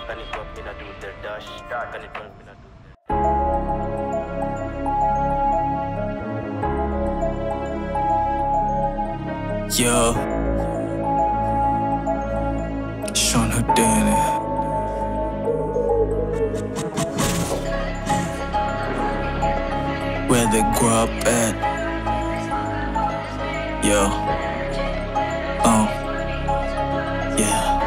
Can it up, me not do the dash. Can it up, me not do the Yo. Sean Houdini. Where they grew up at. Yo. Oh. Yeah.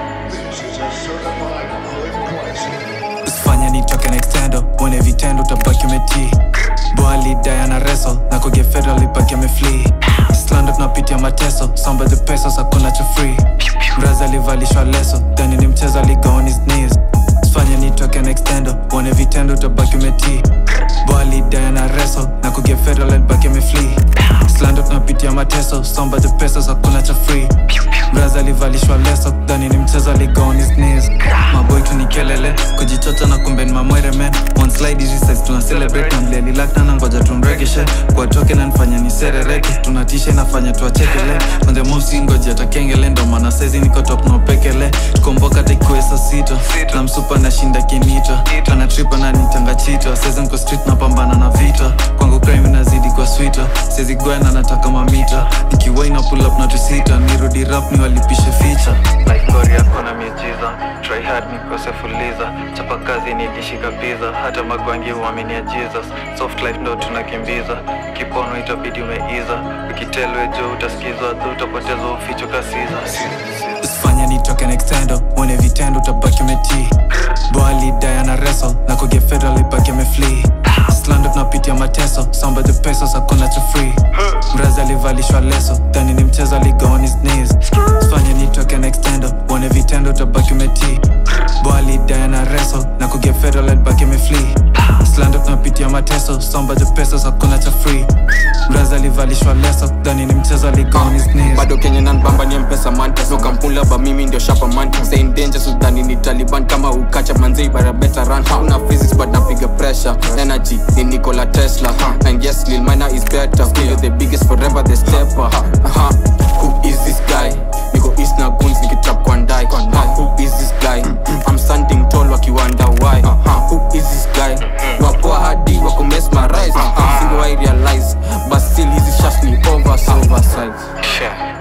Usifanye nitoke nextendo uone vitendo utabaki umetii boali diana wrestle na kuge federal ibaki ameflee slando tunapitia mateso samba the pesos hakuna cha free mrazi alivalishwa leso dhani ni mchezo aliga on his knees usifanye nitoke nextendo uone vitendo utabaki umetii boali diana wrestle na kuge federal ibaki ameflee slando tunapitia mateso samba the pesos hakuna cha free mrazi alivalishwa leso dhani ni mchezo aliga on his knees maboy tu ni kelele kujichocha na kumbe ni mamwere men one slide hizi size tuna celebrate na mliani lakna na ngoja tumrekeshe kwa toke na nifanya ni serereke tunatisha inafanya tuachekele on the move si ngoja takengele ndo maana saizi niko top no pekele tukomboka takiwe saa sita na msupa nashinda kinita ana trip ananitanga chita saizi niko street napambana na vita kwangu crime inazidi kwa swita saizi gwena nataka mamita nikiwaina pull up na tusita nirudi rap ni walipishe ficha Life story yako na miujiza Try hard nikose fuliza Chapa kazi nikishika pizza Hata magwangi uaminia Jesus Soft life ndo tunakimbiza Kipono itabidi umeiza Ukitelwe juu utasikizwa Dhu utapoteza uficho kasiza usifanye nitoke nextendo uone vitendo utabaki umetii boali diana wrestle na kuge federal ibaki ameflee slando tunapitia mateso samba the pesos hakuna cha free mrazi alivalishwa leso dhani ni mchezo aliga on his knees usifanye nitoke nextendo uone vitendo utabaki umetii boali diana wrestle na kuge federal ibaki ameflee slando tunapitia mateso samba the pesos hakuna cha free mrazi alivalishwa leso dhani ni mchezo aliga on his knees bado kenye nanbamba ni mpesa manta no kampula ba mimi ndio shapa manta say in danger sudani ni taliban kama ukacha manzei bara better run una physics but napiga pressure energy ni nikola tesla and yes lil mina is better still the biggest forever the stepper uh-huh. who is this guy niko east na guns nikitrap kwa ndai uh, who is this guy i'm standing tall wakiwanda why uh-huh. who is this guy wapoa hadi wako mesmerize uh-huh. singo i realize but still hizi shots ni overs oversize Yeah.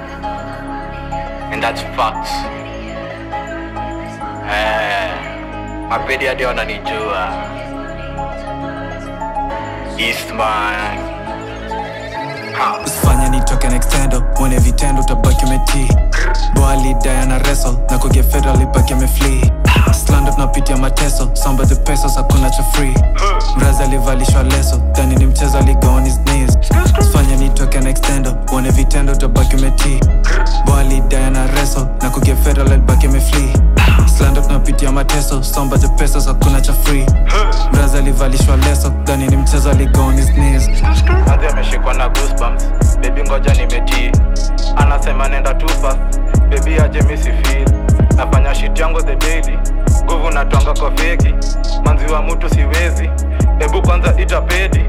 And that's facts. Eh, mapedi hadi wananijua. Eastman. Ha. usifanye nitoke nextendo uone vitendo utabaki umetii boali diana wrestle na kuge federal ibaki ameflee slando tunapitia mateso samba the pesos hakuna cha free mrazi alivalishwa leso dhani ni mchezo aliga on his knees usifanye nitoke nextendo uone vitendo utabaki umetii boali diana wrestle na kuge federal ibaki ameflee slando tunapitia mateso samba the pesos hakuna cha free mrazi alivalishwa leso dhani ni mchezo aliga on his knees Hadi ameshikwa na goosebumps. Baby ngoja nimetii. Anasema nenda too fast. Baby aje misi feel. Nafanya shit yangu the daily. Nguvu natwanga kwa feki. Manzi wa mtu siwezi. Hebu kwanza ita pedi.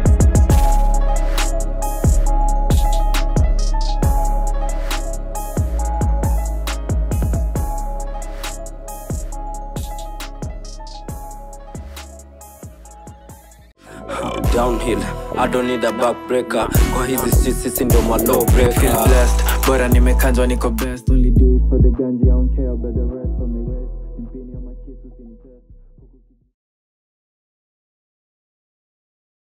downhill I don't need a backbreaker kwa hizi streets sisi ndo ma low feel breaker blessed bora nimekanjwa niko best only do it for the ganji I don't care about the rest